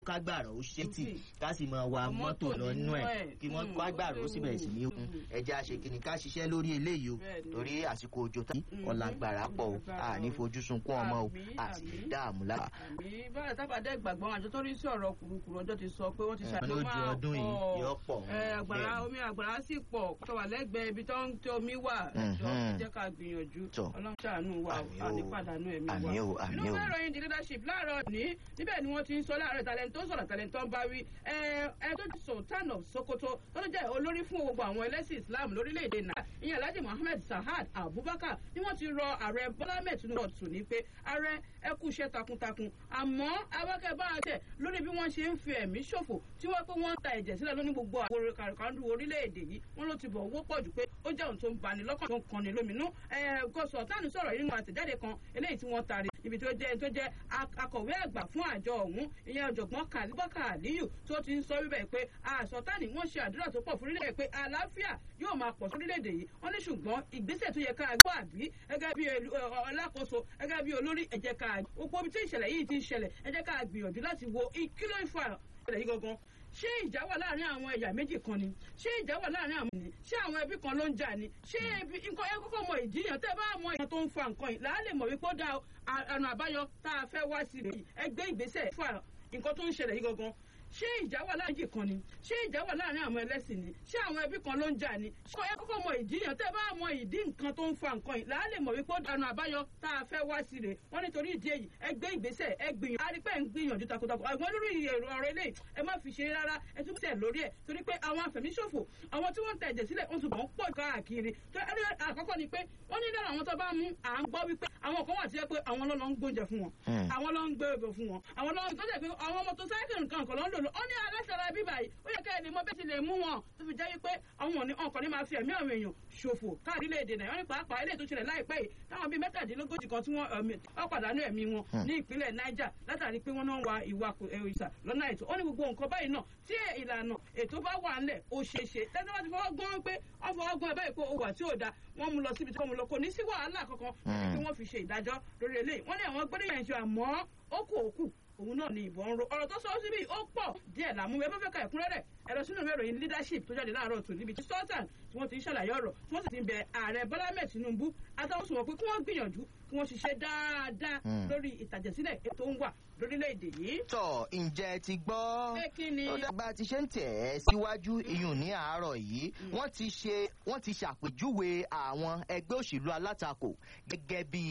kágbàrá ó ṣètì ká sì máa wa mọ́tò lọ nínú ẹ̀ kí wọ́n kágbàrá ó sì bẹ̀rẹ̀ sí ní okun ẹja ṣe kí ni ká ṣiṣẹ́ lórí eléyìí o torí àsìkò òjò tán ọ̀làgbàrá pọ̀ o àní fojú sunkún ọmọ o àti dààmú lára. àmì báyìí tábàdé gbàgbọ́ àjọ tó rí sí ọ̀rọ̀ kùrùkùrù ọjọ́ ti sọ pé wọ́n ti ṣàlùmọ́ lójú ọdún yìí yóò pọ̀ àgbàrá omi àgbàrá sì pọ̀ tó wà lẹ́gbẹ̀ẹ́ ibi tó ń tó omi wà ẹ̀jọ́ jẹ́ ká gbìyànjú ọlọ́run ṣàánú wa àní pàdánù ẹ̀mí wa. àmì o àmì o. inú mẹ́rọ yín di leadership láàárọ̀ ní níbẹ̀ ni wọ́n ti ń sọ láàárọ̀ talent tó sọ̀rọ̀ talent tó ń bá wí ẹ ẹ tó ti sultan of sokoto tó ló jẹ́ olórí fún gbogbo àwọn ẹlẹ́sìn islam lórílẹ̀‐èdè náà ìyẹn alhaji muhammed sahad abubakar ni wọ́n ti rọ ààrẹ bọ́lá ahmed tinubu ọ̀tún ní pé ààrẹ ẹ kú iṣẹ́ takuntakun àmọ́ awákẹ́ bá a tẹ̀ lórí bí wọ́n ṣe ń fi ẹ̀mí ṣòfò tí wọ́n pé wọ́n ń ta ẹ̀jẹ̀ sílẹ̀ lóní gbogbo àwọn kàrìkàndù orílẹ̀-èdè yìí wọ́n ló ti bọ̀ owó pọ̀ jù pé ó jẹ́ ohun tó ń bani lọ́kàn tó ń kanni lóminú gọ́sọ̀ tánu sọ̀rọ̀ nínú àtẹ̀jáde kan eléyìí tí wọ́n tari ibi tó jẹ́ tó jẹ́ akọ̀wé àgbà fún àjọ ọ̀hún ìyẹn ọ̀jọ̀gbọ́n kàlíbọ́kà àlíyù tó ti ń sọ wíbẹ̀ pé àsọ̀tánì wọ́n ṣe àdúrà tó pọ̀ fúrílẹ̀ pé àlàáfíà yóò máa pọ̀ sórílẹ̀-èdè yìí wọ́n ní ṣùgbọ́n ìgbésẹ̀ tó yẹ ká gbọ́ àbí gẹ́gẹ́ bí alákòóso gẹ́gẹ́ bí olórí ẹ jẹ́ ká gbogbo ibi tí ìṣẹ̀lẹ̀ yìí ti ń ṣẹlẹ̀ ẹ jẹ́ ká gbìyànjú láti wo kíló ìfà ìṣẹ̀lẹ̀ yìí gangan ṣé ìjà wà láàrin àwọn ẹ̀yà méjì kan ni ṣé ìjà wà láàrin àwọn ni ṣé àwọn ẹbí kan ló ń jà ni ṣé ẹbí nǹkan ẹ kọ́kọ́ mọ ìdíyàn tẹ́ bá mọ ìyàn tó ń fa nǹkan yìí làá lè mọ̀ wípé ó dá ọ̀nà àbáyọ tá a fẹ́ wá sí rèé ẹgbẹ́ ìgbésẹ̀ fà nǹkan tó ń ṣẹlẹ̀ yìí gangan ṣé ìjà wà láàrin kan ni ṣé ìjà wà láàrin àwọn ẹlẹ́sìn ni ṣé àwọn ẹbí kan ló ń jà ni ṣé ẹ kọ́kọ́ mọ ìdíyàn tẹ́ bá mọ ìdí nǹkan tó ń fa nǹkan yìí làá lè mọ̀ wípé ọ̀nà àbáyọ tá a fẹ́ wá sí rè wọ́n nítorí ìdí èyí ẹ gbé ìgbésẹ̀ ẹ gbìyànjú arípẹ́ ń gbìyànjú takuntakun àwọn lórí èrò ọ̀rọ̀ ilé ẹ má fi ṣe rárá ẹ tún tẹ̀ lórí ẹ̀ torí pé àwọn àfẹ̀míṣòfò àwọn tí wọ́n ń tẹ̀jẹ̀ sílẹ̀ wọ́n tún bọ̀ ń pọ̀ káàkiri ẹni àkọ́kọ́ ni pé wọ́n ní lára àwọn tó bá mú à ń gbọ́ wípé àwọn kan wà tí yẹ pé àwọn ló lọ ń gbóúnjẹ fún wọn àwọn ló ń gbé ebè fún wọn àwọn ló ń tó jẹ́ pé àwọn mọ́tò sáyẹ́kì nǹkan kan ló ń lò lọ ó ní aláṣẹ ara bíbá yìí ó yẹ ká ẹni mọ bẹ́ẹ̀ ti lè mú wọn tó fi jẹ́ wípé àwọn òní ọkàn ní máa fi ẹ̀mí àwọn èèyàn ṣòfò káàdì léde náà wọ́n ní pàápàá ilé tó ṣẹlẹ̀ láìpẹ́ yìí táwọn bíi mẹ́tàdínlógójì kan tí wọ́n pàdánù ẹ̀mí wọn ní ìpínlẹ̀ niger látàrí pé wọ́n náà ń wa ìwà ìsà lọ́nà ètò ó ní gbogbo nǹkan báyìí náà tí ìlànà ètò bá wà ńlẹ̀ ó ṣeé ṣe tẹ́tẹ́ bá ti fọwọ́ gbọ́n pé wọ́n fọwọ́ gbọ́n ẹ̀ báyìí pé ó wà tí ò da wọ́n mú lọ síbi tí wọ́n mú lọ kò ní sí wàhálà kankan tí wọ́n fi ṣe ìdájọ́ lórí eléyìí wọ́n ní àwọn gbọ́dọ̀ yẹn ṣe àmọ́ ó kù òkú òun náà ni ìbọn ń ro ọ̀rọ̀ tó sọ síbi ó pọ̀ díẹ̀ làmú ẹ bá fẹ́ ka ẹ̀kúnrẹ́rẹ́ ẹ lọ sínú ìwé ìròyìn leadership tó jáde láàárọ̀ tó níbi tí sultan tí wọ́n ti ń ṣàlàyé ọ̀rọ̀ tí wọ́n sì ti ń bẹ ààrẹ bọ́lá mẹ́ẹ̀ tinubu àtàwọn sùnwọ̀n pé kí wọ́n gbìyànjú kí wọ́n ṣiṣẹ́ dáadáa lórí ìtàjẹ̀sílẹ̀ ètò ń wà lórílẹ̀‐èdè yìí. tọ ǹjẹ́ ti gbọ́ pé kí ni. ó dàgbà ti ṣe ń tẹ̀ ẹ́ síwájú iyùn ní àárọ̀ yìí wọ́n ti ṣe wọ́n ti ṣàpèjúwe àwọn ẹgbẹ́ òṣèlú alátakò gẹ́gẹ́ bí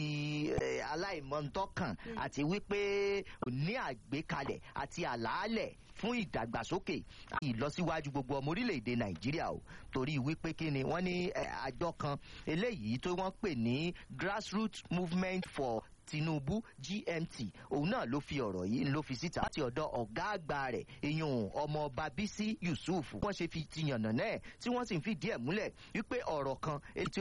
aláìmọ̀ntọ́kàn àti wípé ní àgbékalẹ̀ àti àlàálẹ̀ fún ìdàgbàsókè àti ìlọsíwájú gbogbo ọmọ orílẹ̀-èdè nàìjíríà o torí wípé kí ni wọ́n ní àjọ kan eléyìí tó wọ́n pè ní grassroots movement for tinubu gmt òun náà ló fi ọ̀rọ̀ yìí ló fi síta láti ọ̀dọ̀ ọ̀gá àgbà rẹ̀ ìyún ọmọọba bísí yusuf wọ́n ṣe fi ti yànnà náà tí wọ́n sì ń fìdí ẹ̀ múlẹ̀ wípé ọ̀rọ̀ kan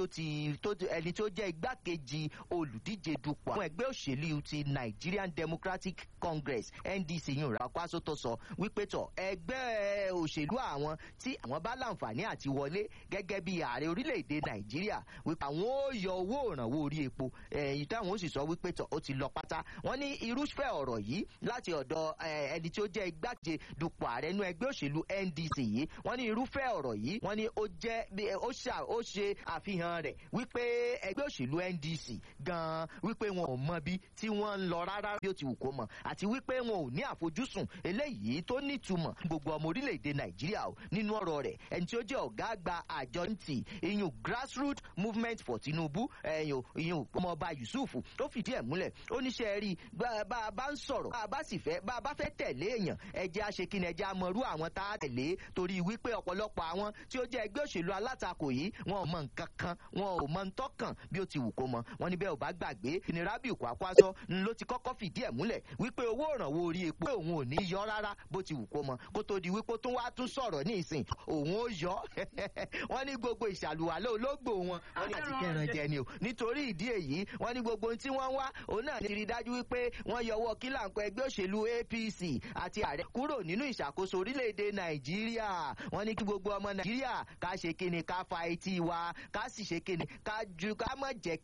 ẹni tó jẹ́ igbákejì olùdíje dupò àwọn ẹgbẹ́ òṣèlú ti nigerian democratic congress ndc yìí rà kwásó tó sọ wípé tọ̀ ẹgbẹ́ òṣèlú àwọn tí àwọn bá láǹfààní àti wọlé gẹ́gẹ́ bí ààrẹ orílẹ̀-èdè nàìjíríà wípé àwọn ó yọ owó ìrànwọ́ orí epo èyí táwọn ó sì sọ wípé tọ̀ ó ti lọ pátá wọ́n ní irúfẹ́ ọ̀rọ̀ yìí láti ọ̀dọ̀ ẹni tí ó jẹ́ igbákejì dupò ààrẹ inú ẹgbẹ́ òṣèlú ndc yìí wọ́n ní irúfẹ́ ọ̀rọ̀ yìí wọ́n ní ó jẹ́ ó ṣe àfihàn rẹ̀ wípé ẹgbẹ́ òṣèlú ndc gan-an wípé wọn ò mọ bí tí wọ́n ń lọ rárá bí ó ti wù kó mọ̀ àti wípé wọn ò ní àfojúsùn eléyìí tó nítumọ̀ gbogbo ọmọ orílẹ̀-èdè nàìjíríà o nínú ọ̀rọ̀ rẹ̀ ẹni tí ó jẹ́ ọ̀gá àgbà àjọ ntì iyùn grassroots movement for tinubu iyùn ọmọọba yusuf tó fìdí ẹ̀ múlẹ̀ ó níṣẹ́ rí bá a bá ń sọ̀rọ̀ bá a bá sì fẹ́ bá a bá fẹ́ tẹ̀lé èèyàn ẹjẹ́ aṣekínni ẹjẹ́ amọ̀rú àwọn tá a tẹ̀lé torí wípé ọ̀pọ̀lọpọ̀ àwọn tí ó jẹ́ ẹgbẹ́ òṣèlú alátakò yìí wọn ò mọ nǹkan kan wọn ò mọ ntọ́kàn bí ó ti wù kó mọ wọn ní bẹ́ẹ̀ ò bá gbàgbé ní rabiu kwakwaso ló ti kọ́kọ́ fìdí ẹ̀ múlẹ̀ wípé owó ìrànwọ́ orí epo pé òun ò ní yọ rárá bó ti wù kó mọ kó tó di wípé tó wá tún sọ̀rọ̀ ní ìsìn òun ó yọ wọn ní gbogbo ìṣàlùwàlẹ̀ ológbò wọn wọn ní àti kẹran jẹ ni o nítorí ìdí èyí wọn ní gbogbo ohun tí wọ́n wá òun náà ti rí dájú wípé wọ́n yọwọ́ kílàǹkọ ẹgbẹ́ òṣèlú apc àti ààrẹ kúrò nínú ìṣàkóso orílẹ̀-èdè nàìjíríà wọ́n ní kí gbogbo ọmọ nàìjíríà ká ṣe kíni ká fa etí wa ká sì ṣe kíni ká ju ká mọ̀ jẹ́